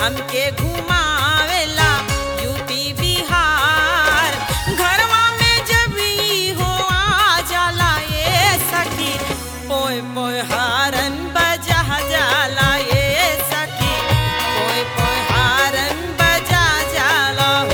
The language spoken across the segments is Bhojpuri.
हमके घुमावेला यूपी बिहार घरवा में जब ई हो आ जाला ये सखी पोय पोय हारन बजा जाला ये सखी पोय पोय हारन बजा जाला हो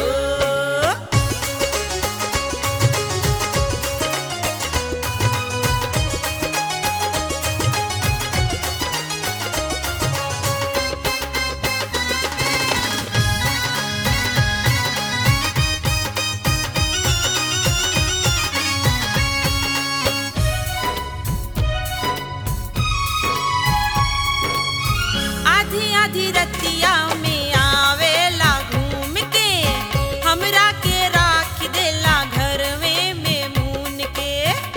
आधी आधी रतिया में आवेला घूम के हमरा के राख देला घरवे में मून के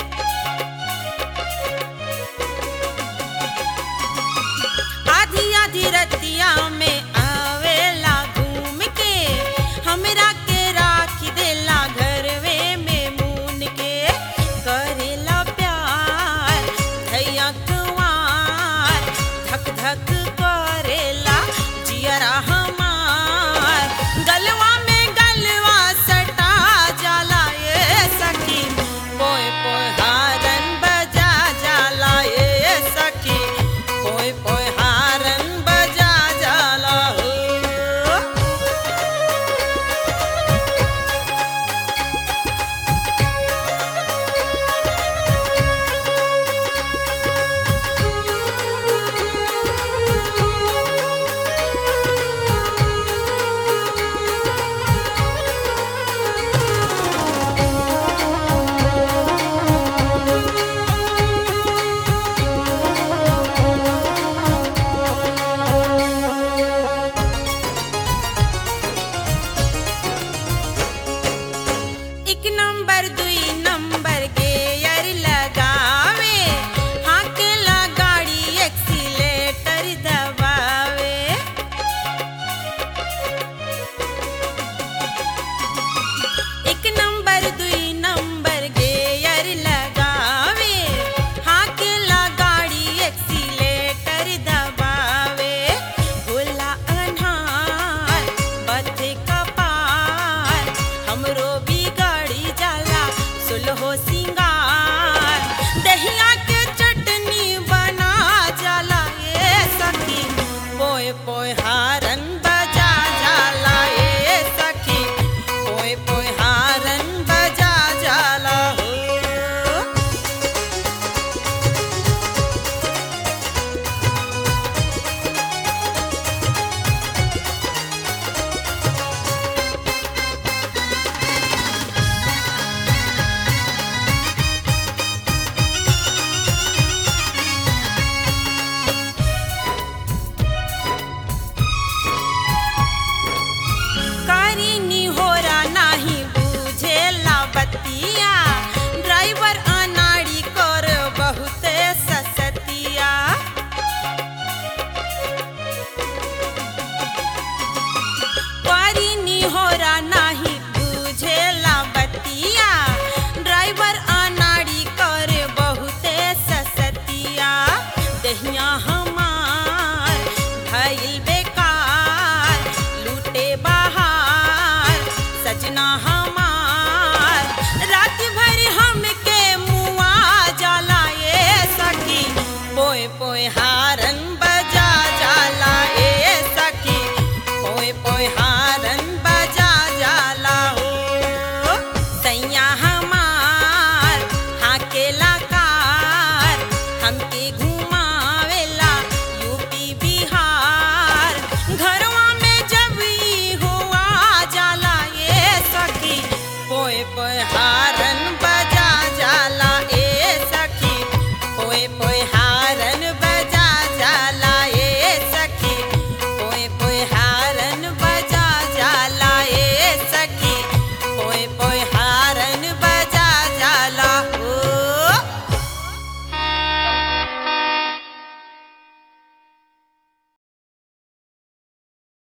आधी आधी रतिया में आवेला घूम के हमरा के राख देला घरवे में मून के करेला प्यार धैया कुंवार धक धक करेला जियरा हमार गलवा में गलवा सटा जाला ये सखी पोय पोय हारन बजा जाला ये सखी पोय पोय हारन बजा जाला हो एक नंबर दुई नंबर गेयर लगावे हाकेला गाड़ी एक्सीलेटर दबावे एक नंबर दुई नंबर गेयर लगावे हाकेला गाड़ी एक्सीलेटर दबावे भोला अनहार बथे कपार हमरो भी गाड़ी जाला सुलहो सिंगार दहिया के चटनी बना जाला ये सखी पोय पोय हारन बजा जाला ये सखी पोय पोय हारन बजा जाला हो कारी निहोरा नाही बुझेला बतिया ड्राइवर अनाड़ी कर बहुते ससतिया कारी निहोरा नाही बुझेला बतिया ड्राइवर अनाड़ी कर बहुते ससतिया दहिया हमार भइल बेकार लूटे बाहर सजना हमार रात भर हमके मुआ जाला ये सखी पोय पोय हारन बजा जाला ए सखी पोय पोय हारन बजा जाला हो सैया हमार हाकेला कार हमके घुमावेला यूपी बिहार घरवा में जब ई हुआ जाला ये सखी पोय पोय हारन